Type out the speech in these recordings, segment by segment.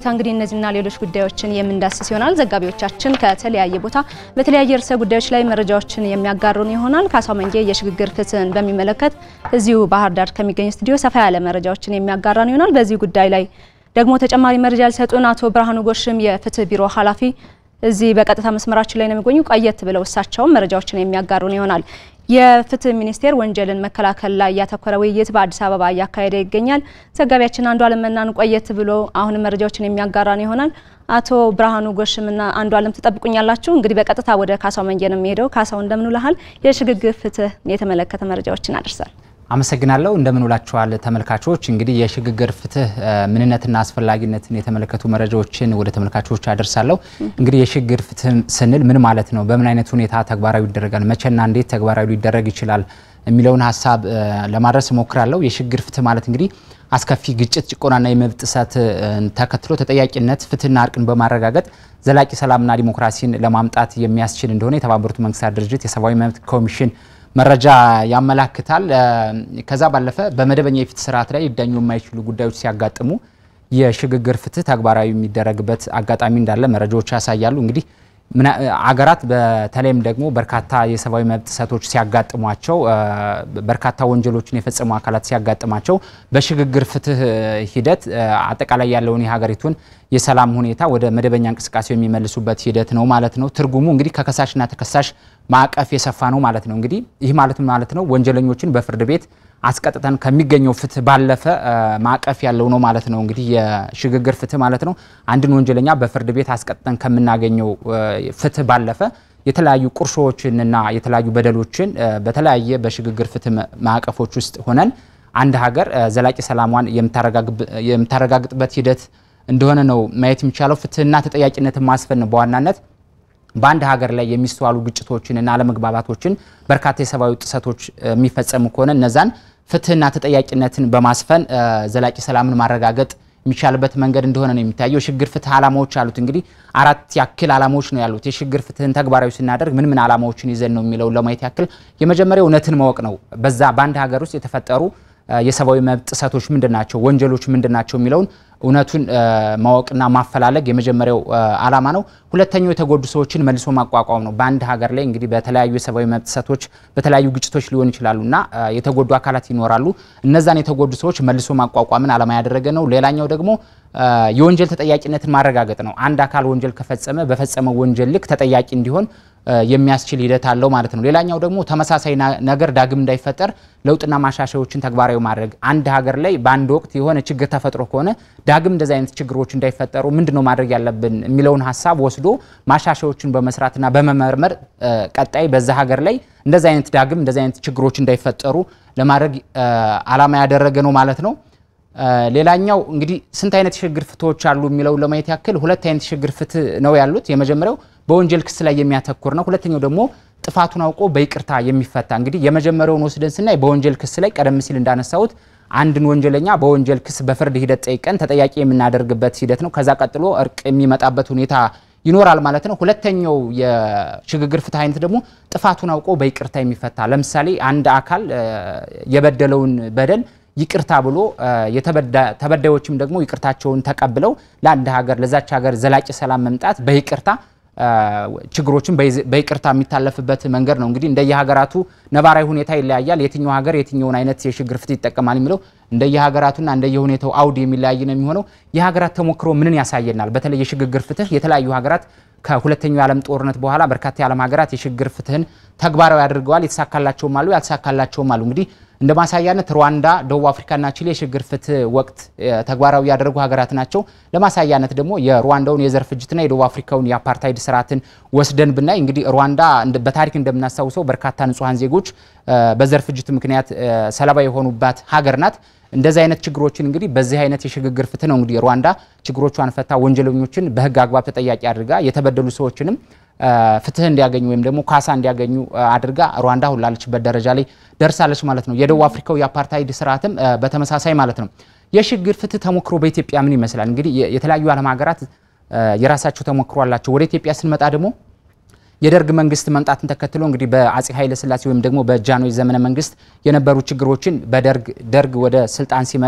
እንግዲህ እነዚህና ሌሎች ጉዳዮችን የምንዳስስ ይሆናል። ዘጋቢዎቻችን ከተለያየ ቦታ በተለያየ ርዕሰ ጉዳዮች ላይ መረጃዎችን የሚያጋሩን ይሆናል። ካሳው መንጌ የሽግግር ፍትህን በሚመለከት እዚሁ ባህር ዳር ከሚገኝ ስቱዲዮ ሰፋ ያለ መረጃዎችን የሚያጋራን ይሆናል። በዚህ ጉዳይ ላይ ደግሞ ተጨማሪ መረጃ ሊሰጡን አቶ ብርሃኑ ጎሽም የፍትህ ቢሮ ኃላፊ እዚህ በቀጥታ መስመራችን ላይ ነው የሚገኙ። ቆየት ብለው እሳቸውም መረጃዎችን የሚያጋሩን ይሆናል። የፍትህ ሚኒስቴር ወንጀልን መከላከል ላይ ያተኮረ ውይይት በአዲስ አበባ እያካሄደ ይገኛል። ዘጋቢያችን አንዱ አለም መናን ቆየት ብሎ አሁንም መረጃዎችን የሚያጋራን ይሆናል። አቶ ብርሃኑ ጎሽምና አንዱ አለም ትጠብቁኛላችሁ። እንግዲህ በቀጥታ ወደ ካሳው መንጌ ነው የሚሄደው። ካሳው እንደምን ውለሃል? የሽግግር ፍትህ የተመለከተ መረጃዎችን አድርሳል። አመሰግናለሁ። እንደምን ውላችኋል ተመልካቾች። እንግዲህ የሽግግር ፍትህ ምንነትና አስፈላጊነትን የተመለከቱ መረጃዎችን ወደ ተመልካቾች አደርሳለሁ። እንግዲህ የሽግግር ፍትህ ስንል ምን ማለት ነው? በምን አይነት ሁኔታ ተግባራዊ ይደረጋል? መቼና እንዴት ተግባራዊ ሊደረግ ይችላል? የሚለውን ሀሳብ ለማድረስ እሞክራለሁ። የሽግግር ፍትህ ማለት እንግዲህ አስከፊ ግጭት፣ ጭቆናና የመብት ጥሰት ተከትሎ ተጠያቂነት፣ ፍትህና እርቅን በማረጋገጥ ዘላቂ ሰላምና ዲሞክራሲን ለማምጣት የሚያስችል እንደሆነ የተባበሩት መንግስታት ድርጅት የሰብአዊ መብት ኮሚሽን መረጃ ያመላክታል። ከዛ ባለፈ በመደበኛ የፍትህ ስርዓት ላይ ሊዳኙ የማይችሉ ጉዳዮች ሲያጋጥሙ የሽግግር ፍትህ ተግባራዊ የሚደረግበት አጋጣሚ እንዳለ መረጃዎች ያሳያሉ። እንግዲህ አገራት በተለይም ደግሞ በርካታ የሰብአዊ መብት ጥሰቶች ሲያጋጥሟቸው በርካታ ወንጀሎችን የፈጸሙ አካላት ሲያጋጥማቸው በሽግግር ፍትህ ሂደት አጠቃላይ ያለውን የሀገሪቱን የሰላም ሁኔታ ወደ መደበኛ እንቅስቃሴው የሚመልሱበት ሂደት ነው ማለት ነው። ትርጉሙ እንግዲህ ከከሳሽና ተከሳሽ ማዕቀፍ የሰፋ ነው ማለት ነው። እንግዲህ ይህ ማለት ማለት ነው ወንጀለኞችን በፍርድ ቤት አስቀጥተን ከሚገኘው ፍትህ ባለፈ ማዕቀፍ ያለው ነው ማለት ነው። እንግዲህ የሽግግር ፍትህ ማለት ነው አንድን ወንጀለኛ በፍርድ ቤት አስቀጥተን ከምናገኘው ፍትህ ባለፈ የተለያዩ ቁርሾዎችንና የተለያዩ በደሎችን በተለያየ በሽግግር ፍትህ ማዕቀፎች ውስጥ ሆነን አንድ ሀገር ዘላቂ ሰላሟን የምታረጋግጥበት ሂደት እንደሆነ ነው ማየት የሚቻለው። ፍትህና ተጠያቂነትን ማስፈን በዋናነት በአንድ ሀገር ላይ የሚስተዋሉ ግጭቶችንና አለመግባባቶችን በርካታ የሰብአዊ ጥሰቶች የሚፈጸሙ ከሆነ እነዛን ፍትህና ተጠያቂነትን በማስፈን ዘላቂ ሰላምን ማረጋገጥ የሚቻልበት መንገድ እንደሆነ ነው የሚታየው። የሽግግር ፍትህ ዓላማዎች አሉት። እንግዲህ አራት ያክል ዓላማዎች ነው ያሉት። የሽግግር ፍትህን ተግባራዊ ስናደርግ ምን ምን ዓላማዎችን ይዘን ነው የሚለውን ለማየት ያክል የመጀመሪያው እውነትን ማወቅ ነው። በዛ በአንድ ሀገር ውስጥ የተፈጠሩ የሰብአዊ መብት ጥሰቶች ምንድን ናቸው፣ ወንጀሎች ምንድን ናቸው የሚለውን እውነቱን ማወቅና ማፈላለግ የመጀመሪያው ዓላማ ነው። ሁለተኛው የተጎዱ ሰዎችን መልሶ ማቋቋም ነው። በአንድ ሀገር ላይ እንግዲህ በተለያዩ የሰብአዊ መብት ጥሰቶች በተለያዩ ግጭቶች ሊሆን ይችላሉ እና የተጎዱ አካላት ይኖራሉ። እነዛን የተጎዱ ሰዎች መልሶ ማቋቋምን ዓላማ ያደረገ ነው። ሌላኛው ደግሞ የወንጀል ተጠያቂነትን ማረጋገጥ ነው። አንድ አካል ወንጀል ከፈጸመ በፈጸመው ወንጀል ልክ ተጠያቂ እንዲሆን የሚያስችል ሂደት አለው ማለት ነው። ሌላኛው ደግሞ ተመሳሳይ ነገር ዳግም እንዳይፈጠር ለውጥና ማሻሻያዎችን ተግባራዊ ማድረግ አንድ ሀገር ላይ በአንድ ወቅት የሆነ ችግር ተፈጥሮ ከሆነ ዳግም እንደዚህ አይነት ችግሮች እንዳይፈጠሩ ምንድነው ማድረግ ያለብን የሚለውን ሀሳብ ወስዶ ማሻሻያዎችን በመስራትና በመመርመር ቀጣይ በዛ ሀገር ላይ እንደዚህ አይነት ዳግም እንደዚህ አይነት ችግሮች እንዳይፈጠሩ ለማድረግ ዓላማ ያደረገ ነው ማለት ነው። ሌላኛው እንግዲህ ስንት አይነት የሽግግር ፍትሆች አሉ የሚለውን ለማየት ያክል ሁለት አይነት የሽግግር ፍትህ ነው ያሉት። የመጀመሪያው በወንጀል ክስ ላይ የሚያተኩር ነው። ሁለተኛው ደግሞ ጥፋቱን አውቆ በይቅርታ የሚፈታ እንግዲህ የመጀመሪያውን ወስደን ስናይ በወንጀል ክስ ላይ ቀደም ሲል እንዳነሳሁት አንድን ወንጀለኛ በወንጀል ክስ በፍርድ ሂደት ጠይቀን ተጠያቂ የምናደርግበት ሂደት ነው። ከዛ ቀጥሎ እርቅ የሚመጣበት ሁኔታ ይኖራል ማለት ነው። ሁለተኛው የሽግግር ፍትህ አይነት ደግሞ ጥፋቱን አውቆ በይቅርታ የሚፈታ ለምሳሌ አንድ አካል የበደለውን በደል ይቅርታ ብሎ ተበዳዮችም ደግሞ ይቅርታቸውን ተቀብለው ለአንድ ሀገር ለዛች ሀገር ዘላቂ ሰላም መምጣት በይቅርታ ችግሮችን በይቅርታ የሚታለፍበት መንገድ ነው። እንግዲህ እንደየሀገራቱ ነባራዊ ሁኔታ ይለያያል። የትኛው ሀገር የትኛውን አይነት የሽግግር ፍትህ ይጠቀማል የሚለው እንደየሀገራቱና እንደየሁኔታው አውድ የሚለያይ ነው የሚሆነው። የሀገራት ተሞክሮ ምንን ያሳየናል? በተለይ የሽግግር ፍትህ የተለያዩ ሀገራት ከሁለተኛው የዓለም ጦርነት በኋላ በርካታ የዓለም ሀገራት የሽግግር ፍትህን ተግባራዊ አድርገዋል። የተሳካላቸውም አሉ፣ ያልተሳካላቸውም አሉ። እንግዲህ እንደ ማሳያነት ሩዋንዳ፣ ደቡብ አፍሪካና ቺሊ የሽግግር ፍትህ ወቅት ተግባራዊ ያደረጉ ሀገራት ናቸው። ለማሳያነት ደግሞ የሩዋንዳውን የዘር ፍጅትና የደቡብ አፍሪካውን የአፓርታይድ ስርዓትን ወስደን ብናይ እንግዲህ ሩዋንዳ በታሪክ እንደምናስታውሰው በርካታ ንጹሐን ዜጎች በዘር ፍጅት ምክንያት ሰለባ የሆኑባት ሀገር ናት። እንደዚህ አይነት ችግሮችን እንግዲህ በዚህ አይነት የሽግግር ፍትህ ነው እንግዲህ ሩዋንዳ ችግሮቿን ፈታ ወንጀለኞችን በህግ አግባብ ተጠያቂ አድርጋ የተበደሉ ሰዎችንም ፍትህ እንዲያገኙ ወይም ደግሞ ካሳ እንዲያገኙ አድርጋ ሩዋንዳ አሁን ላለችበት ደረጃ ላይ ደርሳለች ማለት ነው። የደቡብ አፍሪካው የአፓርታይድ ስርዓትም በተመሳሳይ ማለት ነው። የሽግግር ፍትህ ተሞክሮ በኢትዮጵያ ምን ይመስላል? እንግዲህ የተለያዩ ዓለም ሀገራት የራሳቸው ተሞክሮ አላቸው። ወደ ኢትዮጵያ ስንመጣ ደግሞ የደርግ መንግስት መምጣትን ተከትሎ እንግዲህ በአጼ ኃይለ ሥላሴ ወይም ደግሞ በጃንሆይ ዘመነ መንግስት የነበሩ ችግሮችን በደርግ ደርግ ወደ ስልጣን ሲመጣ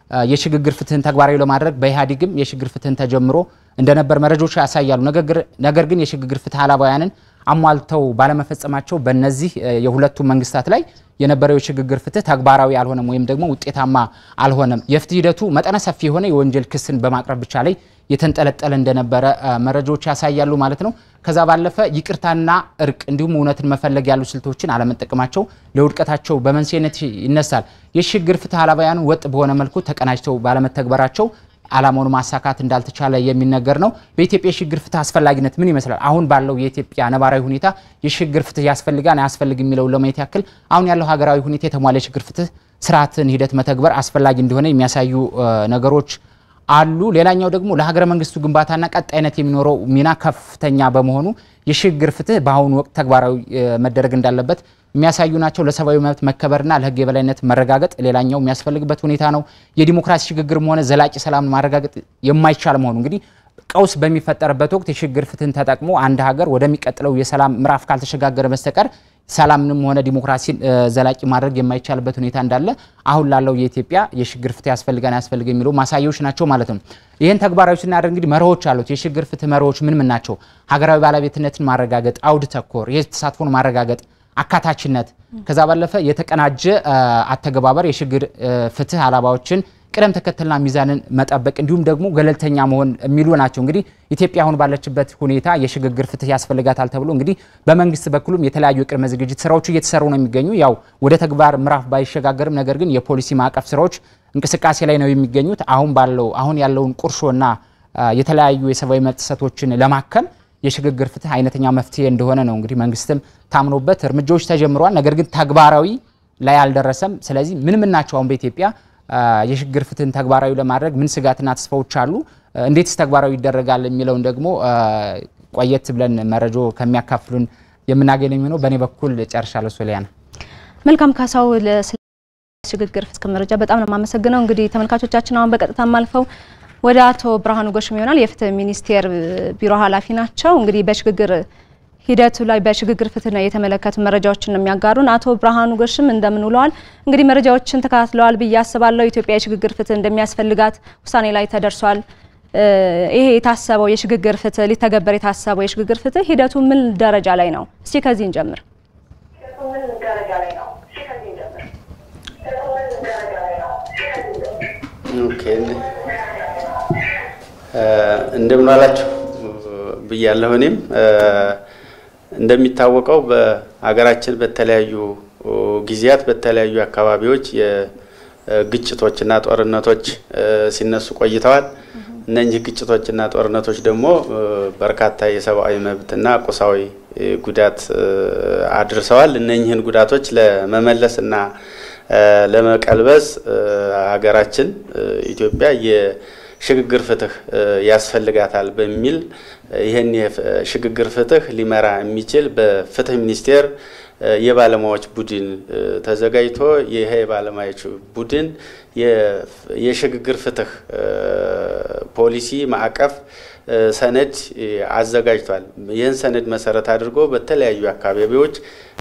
የሽግግር ፍትህን ተግባራዊ ለማድረግ በኢህአዴግም የሽግግር ፍትህን ተጀምሮ እንደነበር መረጃዎች ያሳያሉ። ነገር ግን የሽግግር ፍትህ አላባውያንን አሟልተው ባለመፈጸማቸው በእነዚህ የሁለቱ መንግስታት ላይ የነበረው የሽግግር ፍትህ ተግባራዊ አልሆነም ወይም ደግሞ ውጤታማ አልሆነም። የፍትህ ሂደቱ መጠነ ሰፊ የሆነ የወንጀል ክስን በማቅረብ ብቻ ላይ የተንጠለጠለ እንደነበረ መረጃዎች ያሳያሉ ማለት ነው። ከዛ ባለፈ ይቅርታና እርቅ እንዲሁም እውነትን መፈለግ ያሉ ስልቶችን አለመጠቀማቸው ለውድቀታቸው በመንስኤነት ይነሳል። የሽግግር ፍትህ አላባውያኑ ወጥ በሆነ መልኩ ተቀናጅተው ባለመተግበራቸው ዓላማውን ማሳካት እንዳልተቻለ የሚነገር ነው። በኢትዮጵያ የሽግግር ፍትህ አስፈላጊነት ምን ይመስላል? አሁን ባለው የኢትዮጵያ ነባራዊ ሁኔታ የሽግግር ፍትህ ያስፈልጋል አያስፈልግ የሚለውን ለማየት ያክል አሁን ያለው ሀገራዊ ሁኔታ የተሟላ የሽግግር ፍትህ ስርዓትን ሂደት መተግበር አስፈላጊ እንደሆነ የሚያሳዩ ነገሮች አሉ። ሌላኛው ደግሞ ለሀገረ መንግስቱ ግንባታና ቀጣይነት የሚኖረው ሚና ከፍተኛ በመሆኑ የሽግግር ፍትህ በአሁኑ ወቅት ተግባራዊ መደረግ እንዳለበት የሚያሳዩ ናቸው። ለሰብአዊ መብት መከበርና ለህግ የበላይነት መረጋገጥ ሌላኛው የሚያስፈልግበት ሁኔታ ነው። የዲሞክራሲ ሽግግርም ሆነ ዘላቂ ሰላምን ማረጋገጥ የማይቻል መሆኑ እንግዲህ ቀውስ በሚፈጠርበት ወቅት የሽግግር ፍትህን ተጠቅሞ አንድ ሀገር ወደሚቀጥለው የሰላም ምዕራፍ ካልተሸጋገረ በስተቀር ሰላምንም ሆነ ዲሞክራሲን ዘላቂ ማድረግ የማይቻልበት ሁኔታ እንዳለ አሁን ላለው የኢትዮጵያ የሽግግር ፍትህ ያስፈልጋን ያስፈልግ የሚለው ማሳያዎች ናቸው ማለት ነው። ይህን ተግባራዊ ስናደርግ እንግዲህ መርሆች አሉት። የሽግግር ፍትህ መርሆች ምን ምን ናቸው? ሀገራዊ ባለቤትነትን ማረጋገጥ፣ አውድ ተኮር የህዝብ ተሳትፎን ማረጋገጥ፣ አካታችነት፣ ከዛ ባለፈ የተቀናጀ አተገባበር የሽግግር ፍትህ አላባዎችን ቅደም ተከተልና ሚዛንን መጠበቅ እንዲሁም ደግሞ ገለልተኛ መሆን የሚሉ ናቸው። እንግዲህ ኢትዮጵያ አሁን ባለችበት ሁኔታ የሽግግር ፍትህ ያስፈልጋታል ተብሎ እንግዲህ በመንግስት በኩልም የተለያዩ የቅድመ ዝግጅት ስራዎቹ እየተሰሩ ነው የሚገኙ ያው ወደ ተግባር ምዕራፍ ባይሸጋገርም ነገር ግን የፖሊሲ ማዕቀፍ ስራዎች እንቅስቃሴ ላይ ነው የሚገኙት። አሁን ባለው አሁን ያለውን ቁርሾና የተለያዩ የሰብአዊ መብት ጥሰቶችን ለማከም የሽግግር ፍትህ አይነተኛ መፍትሄ እንደሆነ ነው እንግዲህ መንግስትም ታምኖበት እርምጃዎች ተጀምረዋል። ነገር ግን ተግባራዊ ላይ አልደረሰም። ስለዚህ ምን ምን ናቸው አሁን በኢትዮጵያ የሽግግር ፍትህን ተግባራዊ ለማድረግ ምን ስጋትና ተስፋዎች አሉ? እንዴትስ ተግባራዊ ይደረጋል የሚለውን ደግሞ ቆየት ብለን መረጃ ከሚያካፍሉን የምናገኘው የሚሆነው። በእኔ በኩል ጨርሻለሁ። ሶሊያና መልካም ካሳው ለሽግግር ፍትህ መረጃ በጣም ነው የማመሰግነው። እንግዲህ ተመልካቾቻችን አሁን በቀጥታ ማልፈው ወደ አቶ ብርሃኑ ጎሽም ይሆናል። የፍትህ ሚኒስቴር ቢሮ ኃላፊ ናቸው። እንግዲህ በሽግግር ሂደቱ ላይ በሽግግር ፍትህ የተመለከቱ መረጃዎችን ነው የሚያጋሩን። አቶ ብርሃኑ ጎሽም እንደምን ውለዋል? እንግዲህ መረጃዎችን ተከታትለዋል ብዬ አስባለሁ። ኢትዮጵያ የሽግግር ፍትህ እንደሚያስፈልጋት ውሳኔ ላይ ተደርሷል። ይሄ የታሰበው የሽግግር ፍትህ ሊተገበር የታሰበው የሽግግር ፍትህ ሂደቱ ምን ደረጃ ላይ ነው? እስቲ ከዚህ እንጀምር። እንደምን ዋላችሁ ብያለሁ። እኔም እንደሚታወቀው በሀገራችን በተለያዩ ጊዜያት በተለያዩ አካባቢዎች የግጭቶችና ጦርነቶች ሲነሱ ቆይተዋል። እነኚህ ግጭቶችና ጦርነቶች ደግሞ በርካታ የሰብአዊ መብትና ቁሳዊ ጉዳት አድርሰዋል። እነኚህን ጉዳቶች ለመመለስና ለመቀልበስ ሀገራችን ኢትዮጵያ የሽግግር ፍትህ ያስፈልጋታል በሚል ይህን የሽግግር ፍትህ ሊመራ የሚችል በፍትህ ሚኒስቴር የባለሙያዎች ቡድን ተዘጋጅቶ ይሄ የባለሙያዎች ቡድን የሽግግር ፍትህ ፖሊሲ ማዕቀፍ ሰነድ አዘጋጅቷል። ይህን ሰነድ መሰረት አድርጎ በተለያዩ አካባቢዎች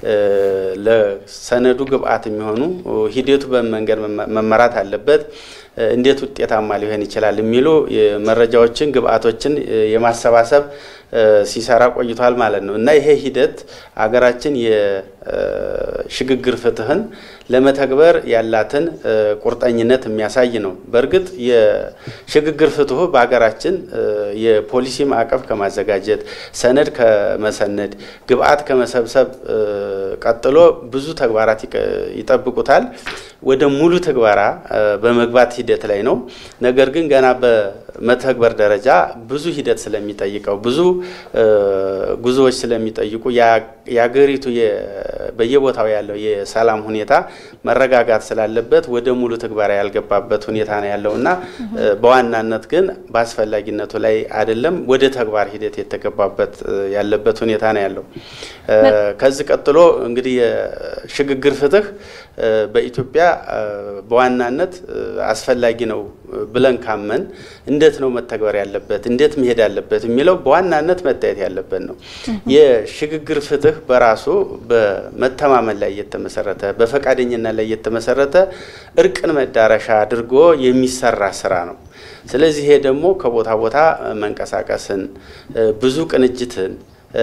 ለሰነዱ ግብአት የሚሆኑ ሂደቱ በመንገድ መመራት አለበት፣ እንዴት ውጤታማ ሊሆን ይችላል የሚሉ መረጃዎችን ግብአቶችን የማሰባሰብ ሲሰራ ቆይቷል ማለት ነው እና ይሄ ሂደት ሀገራችን የሽግግር ፍትህን ለመተግበር ያላትን ቁርጠኝነት የሚያሳይ ነው። በእርግጥ የሽግግር ፍትሁ በሀገራችን የፖሊሲ ማዕቀፍ ከማዘጋጀት ሰነድ ከመሰነድ ግብአት ከመሰብሰብ ቀጥሎ ብዙ ተግባራት ይጠብቁታል። ወደ ሙሉ ትግበራ በመግባት ሂደት ላይ ነው። ነገር ግን ገና በመተግበር ደረጃ ብዙ ሂደት ስለሚጠይቀው ብዙ ጉዞዎች ስለሚጠይቁ የአገሪቱ በየቦታው ያለው የሰላም ሁኔታ መረጋጋት ስላለበት ወደ ሙሉ ትግበራ ያልገባበት ሁኔታ ነው ያለው እና በዋናነት ግን በአስፈላጊነቱ ላይ አይደለም ወደ ተግባር ሂደት የተገባበት ያለበት ሁኔታ ነው ያለው። ከዚህ ቀጥሎ እንግዲህ የሽግግር ፍትህ በኢትዮጵያ በዋናነት አስፈላጊ ነው ብለን ካመን እንዴት ነው መተግበር ያለበት እንዴት መሄድ ያለበት የሚለው በዋናነት መታየት ያለበት ነው። የሽግግር ፍትህ በራሱ በመተማመን ላይ የተመሰረተ በፈቃደኝነት ላይ የተመሰረተ እርቅን መዳረሻ አድርጎ የሚሰራ ስራ ነው። ስለዚህ ይሄ ደግሞ ከቦታ ቦታ መንቀሳቀስን ብዙ ቅንጅትን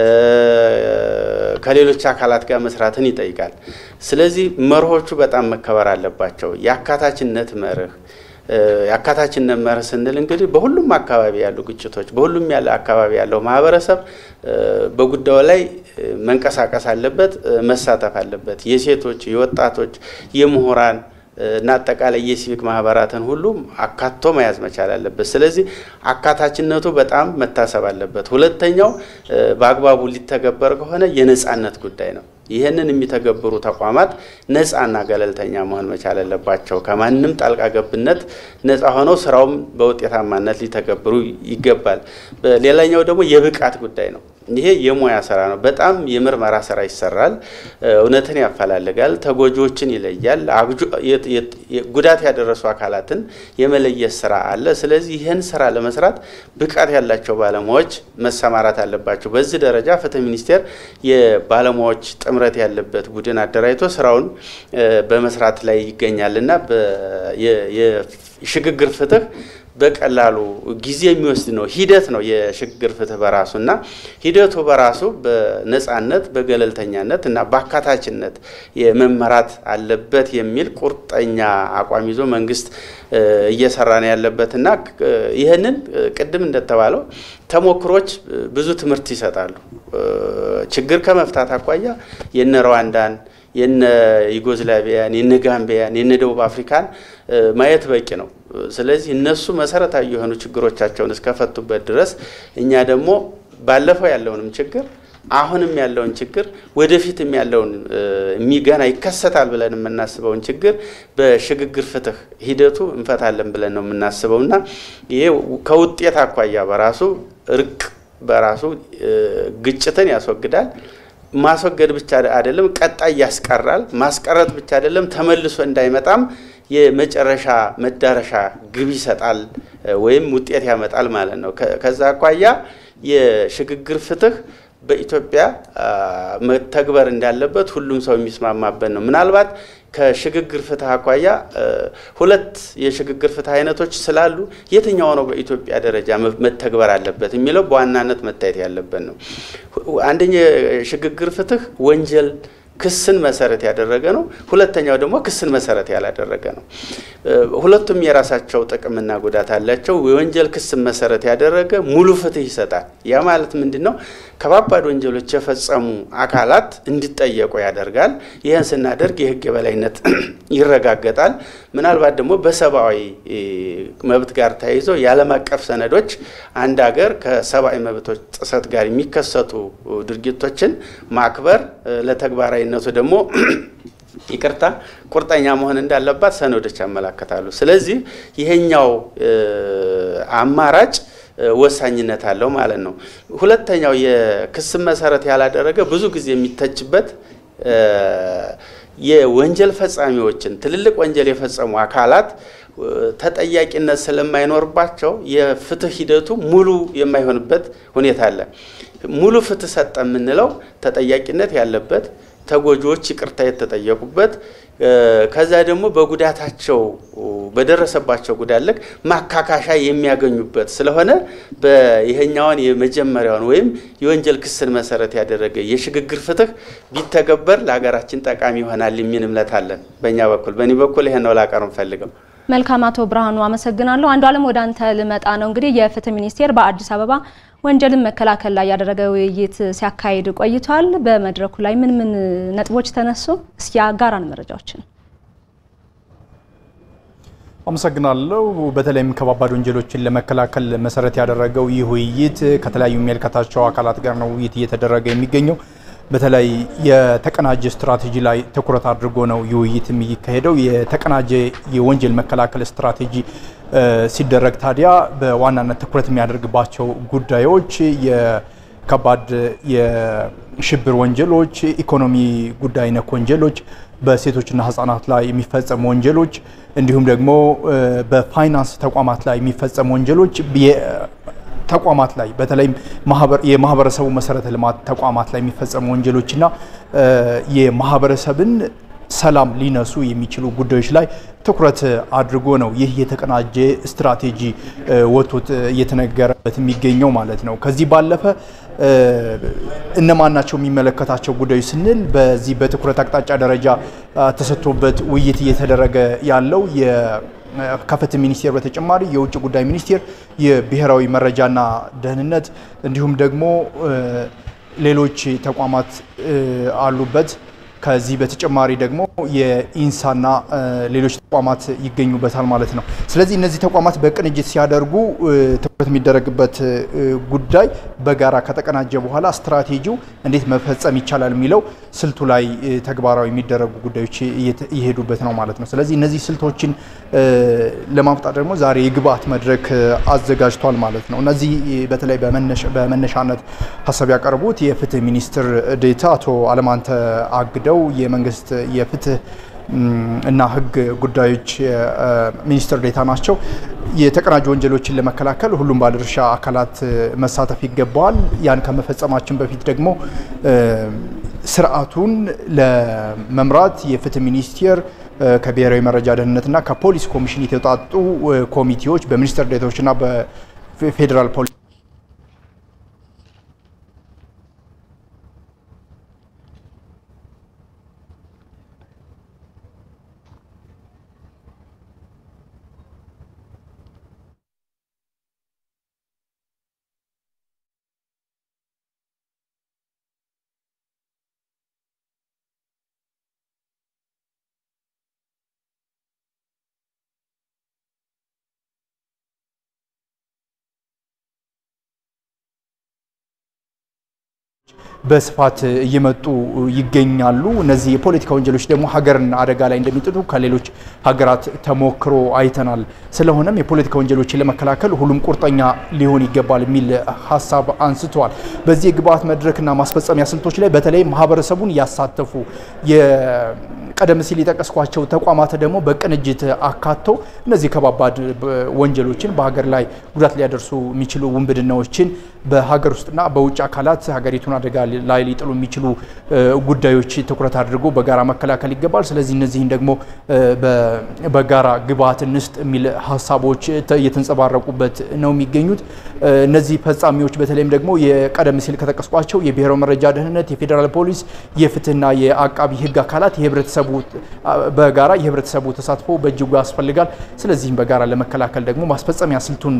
ከሌሎች አካላት ጋር መስራትን ይጠይቃል። ስለዚህ መርሆቹ በጣም መከበር አለባቸው። የአካታችነት መርህ የአካታችነት መርህ ስንል እንግዲህ በሁሉም አካባቢ ያሉ ግጭቶች፣ በሁሉም ያለ አካባቢ ያለው ማህበረሰብ በጉዳዩ ላይ መንቀሳቀስ አለበት፣ መሳተፍ አለበት። የሴቶች፣ የወጣቶች፣ የምሁራን እና አጠቃላይ የሲቪክ ማህበራትን ሁሉ አካቶ መያዝ መቻል አለበት። ስለዚህ አካታችነቱ በጣም መታሰብ አለበት። ሁለተኛው በአግባቡ ሊተገበር ከሆነ የነጻነት ጉዳይ ነው። ይህንን የሚተገብሩ ተቋማት ነጻና ገለልተኛ መሆን መቻል አለባቸው። ከማንም ጣልቃ ገብነት ነጻ ሆነው ስራውም በውጤታማነት ሊተገብሩ ይገባል። ሌላኛው ደግሞ የብቃት ጉዳይ ነው። ይሄ የሙያ ስራ ነው። በጣም የምርመራ ስራ ይሰራል። እውነትን ያፈላልጋል፣ ተጎጂዎችን ይለያል፣ ጉዳት ያደረሱ አካላትን የመለየት ስራ አለ። ስለዚህ ይህን ስራ ለመስራት ብቃት ያላቸው ባለሙያዎች መሰማራት አለባቸው። በዚህ ደረጃ ፍትህ ሚኒስቴር የባለሙያዎች ጥምረት ያለበት ቡድን አደራጅቶ ስራውን በመስራት ላይ ይገኛል እና የሽግግር ፍትህ በቀላሉ ጊዜ የሚወስድ ነው፣ ሂደት ነው የሽግግር ፍትህ በራሱ እና ሂደቱ በራሱ በነጻነት በገለልተኛነት እና በአካታችነት የመመራት አለበት የሚል ቁርጠኛ አቋም ይዞ መንግስት እየሰራ ነው ያለበት እና ይህንን ቅድም እንደተባለው ተሞክሮች ብዙ ትምህርት ይሰጣሉ። ችግር ከመፍታት አኳያ የነ ሩዋንዳን የነ ዩጎዝላቪያን የነ ጋምቢያን የነ ደቡብ አፍሪካን ማየት በቂ ነው። ስለዚህ እነሱ መሰረታዊ የሆኑ ችግሮቻቸውን እስከፈቱበት ድረስ እኛ ደግሞ ባለፈው ያለውንም ችግር አሁንም ያለውን ችግር ወደፊትም ያለውን የሚገና ይከሰታል ብለን የምናስበውን ችግር በሽግግር ፍትህ ሂደቱ እንፈታለን ብለን ነው የምናስበው እና ይሄ ከውጤት አኳያ በራሱ እርቅ በራሱ ግጭትን ያስወግዳል። ማስወገድ ብቻ አይደለም፣ ቀጣይ ያስቀራል። ማስቀረት ብቻ አይደለም፣ ተመልሶ እንዳይመጣም የመጨረሻ መዳረሻ ግብ ይሰጣል ወይም ውጤት ያመጣል ማለት ነው። ከዛ አኳያ የሽግግር ፍትህ በኢትዮጵያ መተግበር እንዳለበት ሁሉም ሰው የሚስማማበት ነው። ምናልባት ከሽግግር ፍትህ አኳያ ሁለት የሽግግር ፍትህ አይነቶች ስላሉ የትኛው ነው በኢትዮጵያ ደረጃ መተግበር አለበት የሚለው በዋናነት መታየት ያለበት ነው። አንደኛ የሽግግር ፍትህ ወንጀል ክስን መሰረት ያደረገ ነው። ሁለተኛው ደግሞ ክስን መሰረት ያላደረገ ነው። ሁለቱም የራሳቸው ጥቅምና ጉዳት አላቸው። የወንጀል ክስን መሰረት ያደረገ ሙሉ ፍትህ ይሰጣል። ያ ማለት ምንድን ነው? ከባባድ ወንጀሎች የፈጸሙ አካላት እንዲጠየቁ ያደርጋል። ይህን ስናደርግ የህግ የበላይነት ይረጋገጣል። ምናልባት ደግሞ በሰብአዊ መብት ጋር ተያይዞ የዓለም አቀፍ ሰነዶች አንድ ሀገር ከሰብአዊ መብቶች ጥሰት ጋር የሚከሰቱ ድርጊቶችን ማክበር ለተግባራዊነቱ ደግሞ ይቅርታ ቁርጠኛ መሆን እንዳለባት ሰነዶች ያመላክታሉ። ስለዚህ ይሄኛው አማራጭ ወሳኝነት አለው ማለት ነው። ሁለተኛው የክስን መሰረት ያላደረገ ብዙ ጊዜ የሚተችበት የወንጀል ፈጻሚዎችን ትልልቅ ወንጀል የፈጸሙ አካላት ተጠያቂነት ስለማይኖርባቸው የፍትህ ሂደቱ ሙሉ የማይሆንበት ሁኔታ አለ። ሙሉ ፍትህ ሰጠ የምንለው ተጠያቂነት ያለበት ተጎጂዎች ይቅርታ የተጠየቁበት ከዛ ደግሞ በጉዳታቸው በደረሰባቸው ጉዳት ልክ ማካካሻ የሚያገኙበት ስለሆነ ይሄኛውን የመጀመሪያውን ወይም የወንጀል ክስን መሰረት ያደረገ የሽግግር ፍትህ ቢተገበር ለሀገራችን ጠቃሚ ይሆናል የሚል እምነት አለን። በእኛ በኩል በእኔ በኩል ይሄን ነው ላቀርብ ፈልገው። መልካም አቶ ብርሃኑ አመሰግናለሁ። አንዱ አለም ወደ አንተ ልመጣ ነው። እንግዲህ የፍትህ ሚኒስቴር በአዲስ አበባ ወንጀልን መከላከል ላይ ያደረገ ውይይት ሲያካሂድ ቆይቷል። በመድረኩ ላይ ምን ምን ነጥቦች ተነሱ? እስኪ አጋራን መረጃዎችን። አመሰግናለሁ። በተለይም ከባባድ ወንጀሎችን ለመከላከል መሰረት ያደረገው ይህ ውይይት ከተለያዩ የሚመለከታቸው አካላት ጋር ነው ውይይት እየተደረገ የሚገኘው። በተለይ የተቀናጀ ስትራቴጂ ላይ ትኩረት አድርጎ ነው ይህ ውይይት የሚካሄደው። የተቀናጀ የወንጀል መከላከል ስትራቴጂ ሲደረግ ታዲያ በዋናነት ትኩረት የሚያደርግባቸው ጉዳዮች የከባድ የሽብር ወንጀሎች፣ ኢኮኖሚ ጉዳይ ነክ ወንጀሎች፣ በሴቶችና ህጻናት ላይ የሚፈጸሙ ወንጀሎች እንዲሁም ደግሞ በፋይናንስ ተቋማት ላይ የሚፈጸሙ ወንጀሎች ተቋማት ላይ በተለይም የማህበረሰቡ መሰረተ ልማት ተቋማት ላይ የሚፈጸሙ ወንጀሎችና የማህበረሰብን ሰላም ሊነሱ የሚችሉ ጉዳዮች ላይ ትኩረት አድርጎ ነው ይህ የተቀናጀ ስትራቴጂ ወጥቶት እየተነገረበት የሚገኘው ማለት ነው። ከዚህ ባለፈ እነማን ናቸው የሚመለከታቸው ጉዳዮች ስንል በዚህ በትኩረት አቅጣጫ ደረጃ ተሰጥቶበት ውይይት እየተደረገ ያለው ከፍትህ ሚኒስቴር በተጨማሪ የውጭ ጉዳይ ሚኒስቴር፣ የብሔራዊ መረጃና ደህንነት እንዲሁም ደግሞ ሌሎች ተቋማት አሉበት። ከዚህ በተጨማሪ ደግሞ የኢንሳና ሌሎች ተቋማት ይገኙበታል ማለት ነው። ስለዚህ እነዚህ ተቋማት በቅንጅት ሲያደርጉ ትኩረት የሚደረግበት ጉዳይ በጋራ ከተቀናጀ በኋላ ስትራቴጂው እንዴት መፈጸም ይቻላል የሚለው ስልቱ ላይ ተግባራዊ የሚደረጉ ጉዳዮች እየሄዱበት ነው ማለት ነው። ስለዚህ እነዚህ ስልቶችን ለማምጣት ደግሞ ዛሬ የግብአት መድረክ አዘጋጅቷል ማለት ነው። እነዚህ በተለይ በመነሻነት ሀሳብ ያቀርቡት የፍትህ ሚኒስትር ዴኤታ አቶ አለማንተ አግደው የመንግስት የፍትህ እና ሕግ ጉዳዮች ሚኒስትር ዴኤታ ናቸው። የተቀናጁ ወንጀሎችን ለመከላከል ሁሉም ባለድርሻ አካላት መሳተፍ ይገባዋል። ያን ከመፈጸማችን በፊት ደግሞ ስርዓቱን ለመምራት የፍትህ ሚኒስቴር ከብሔራዊ መረጃ ደህንነትና ከፖሊስ ኮሚሽን የተውጣጡ ኮሚቴዎች በሚኒስትር ዴኤታዎችና በፌዴራል ፖሊስ በስፋት እየመጡ ይገኛሉ። እነዚህ የፖለቲካ ወንጀሎች ደግሞ ሀገርን አደጋ ላይ እንደሚጥሉ ከሌሎች ሀገራት ተሞክሮ አይተናል። ስለሆነም የፖለቲካ ወንጀሎችን ለመከላከል ሁሉም ቁርጠኛ ሊሆን ይገባል የሚል ሀሳብ አንስተዋል። በዚህ የግብአት መድረክና ማስፈጸሚያ ስልቶች ላይ በተለይ ማህበረሰቡን ያሳተፉ ቀደም ሲል የጠቀስኳቸው ተቋማት ደግሞ በቅንጅት አካተው እነዚህ ከባባድ ወንጀሎችን በሀገር ላይ ጉዳት ሊያደርሱ የሚችሉ ውንብድናዎችን በሀገር ውስጥና በውጭ አካላት ሀገሪቱን አደጋ ላይ ሊጥሉ የሚችሉ ጉዳዮች ትኩረት አድርጎ በጋራ መከላከል ይገባል። ስለዚህ እነዚህን ደግሞ በጋራ ግብአት እንስጥ የሚል ሀሳቦች እየተንጸባረቁበት ነው የሚገኙት። እነዚህ ፈጻሚዎች በተለይም ደግሞ የቀደም ሲል ከጠቀስኳቸው የብሔራዊ መረጃ ደህንነት፣ የፌዴራል ፖሊስ፣ የፍትህና የአቃቢ ህግ አካላት የህብረተሰቡ በጋራ የህብረተሰቡ ተሳትፎ በእጅጉ ያስፈልጋል። ስለዚህም በጋራ ለመከላከል ደግሞ ማስፈጸሚያ ስልቱን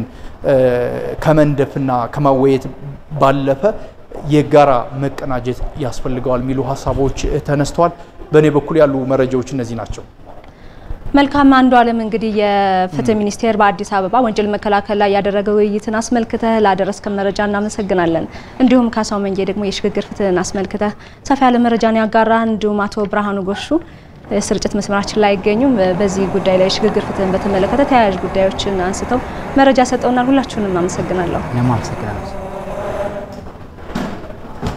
ከመንደፍና ከማወየት ባለፈ የጋራ መቀናጀት ያስፈልገዋል የሚሉ ሀሳቦች ተነስተዋል። በእኔ በኩል ያሉ መረጃዎች እነዚህ ናቸው። መልካም አንዱ አለም እንግዲህ የፍትህ ሚኒስቴር በአዲስ አበባ ወንጀል መከላከል ላይ ያደረገው ውይይትን አስመልክተህ ላደረስከን መረጃ እናመሰግናለን። እንዲሁም ካሳው መንጌ ደግሞ የሽግግር ፍትህን አስመልክተህ ሰፋ ያለ መረጃን ያጋራ። እንዲሁም አቶ ብርሃኑ ጎሹ ስርጭት መስመራችን ላይ አይገኙም። በዚህ ጉዳይ ላይ የሽግግር ፍትህን በተመለከተ ተያያዥ ጉዳዮችን አንስተው መረጃ ሰጠውናል። ሁላችሁንም አመሰግናለሁ። እኔም አመሰግናለሁ።